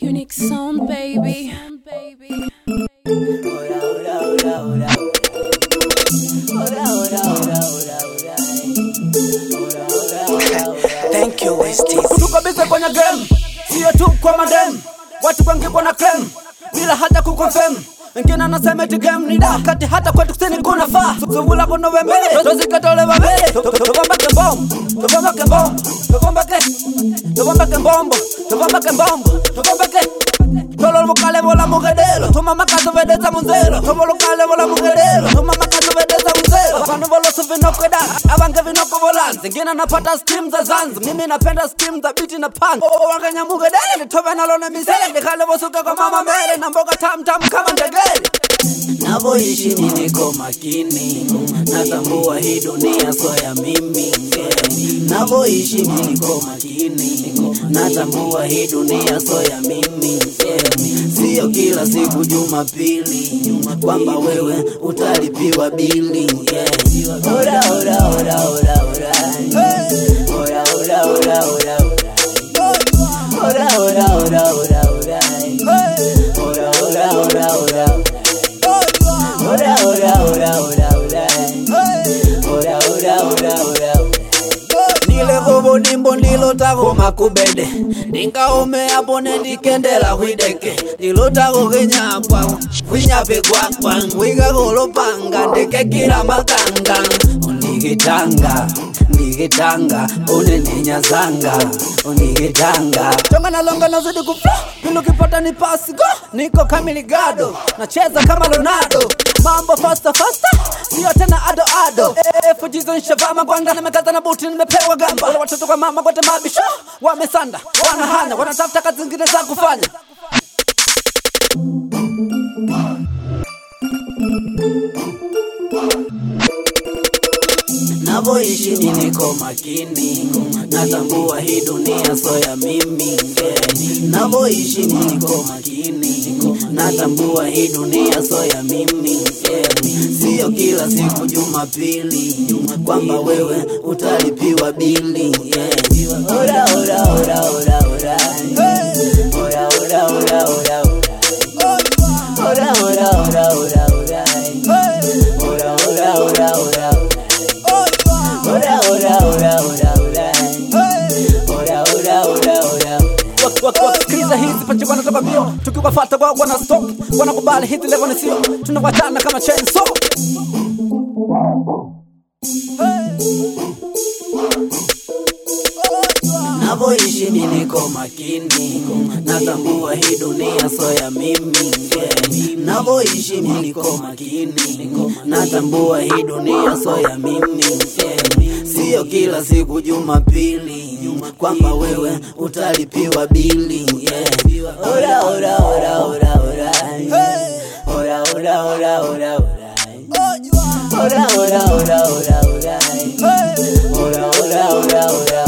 Unique sound, baby. Thank you, Westies. Tuko bize kwenye game, sio tu kwa madem. Watu wengi wana claim bila hata kuconfirm. Wengine anasema eti game ni da, kati hata kwetu kusini kuna faa. Sungula kono wembele, tozikatole babele. Tuvombake bombo, tuvombake bombo, tuvombake, tuvombake bombo, tuvombake bombo, tuvombake. Tolo lokale vola mugedelo, tuma makazo vedeza munzelo, tolo lokale vola mugedelo, tuma makazo vedeza munzelo. Vanhu voloso vinoko da, avange vinoko volanzi. Zingine napata skim za zanzi, mimi napenda skim za biti na pan. Oh, wakanya mugedelo, nitove nalo na misele, nikale vosuka kwa mama mere, na mboga tam tam kama ndegele. Navoishi ni niko makini, natambua hii dunia so ya mimi. Navoishi ni niko makini, natambua hii dunia so ya mimi. Sio kila siku Jumapili kwamba wewe utalipiwa bili. Ora, ora, ora, ora, ora. Ora, ora, ora, ora, ora. Ora, ora, ora, ora, ora. Ora, ora, ora, ora. Ora, ora, ora, ora, ora. Ora, ora, ora, ora. Nile kobo nimbo ndilo tako makubede Ningaome hapo nendikendela hwideke Ndilo tako kenyapa Hwinyape kwakwa Hwiga kolopanga Ndeke kila makanga Undigitanga Ndigitanga Unendinyazanga Undigitanga Tonga na longa nazidi kuflo Pilo kipata ni pasi go Niko kamili gado Nacheza kama Ronaldo Mambo faster faster Sio tena ado ado Eh, Fujizo nshavaa magwanda Nimekaza na buti nimepewa gamba Wale watoto kwa mama wote mabisho Wamesanda Wanahanya Wanatafuta kazi zingine za kufanya Navoishi ni niko makini, natambua hii dunia so ya mimi. Navoishi ni niko makini, natambua hii dunia so ya mimi. Sio kila siku Jumapili kwamba wewe utalipiwa bili. Ora, ora, ora, ora, ora. Ora, ora, ora, ora, ora. Ora, ora, ora, ora, ora. Ora, ora, ora, ora. Ora, ora, ora, ora, ora. Ora, ora, ora, ora. Wak- wak- wakisikiliza hizi pachi wanatoka mbio tukiwafata wao wana stop wanakubali hizi level ni sio tunawachana kama chainsaw Navoishi mi niko makini, natambua hii dunia so ya mimi. Navoishi mi niko makini, natambua hii dunia so ya mimi. Sio kila siku Jumapili kwamba wewe utalipiwa bili. Ora, ora, ora, ora, ora. Ora, ora, ora, ora, ora. Ora, ora, ora, ora, ora. Ora, ora, ora, ora.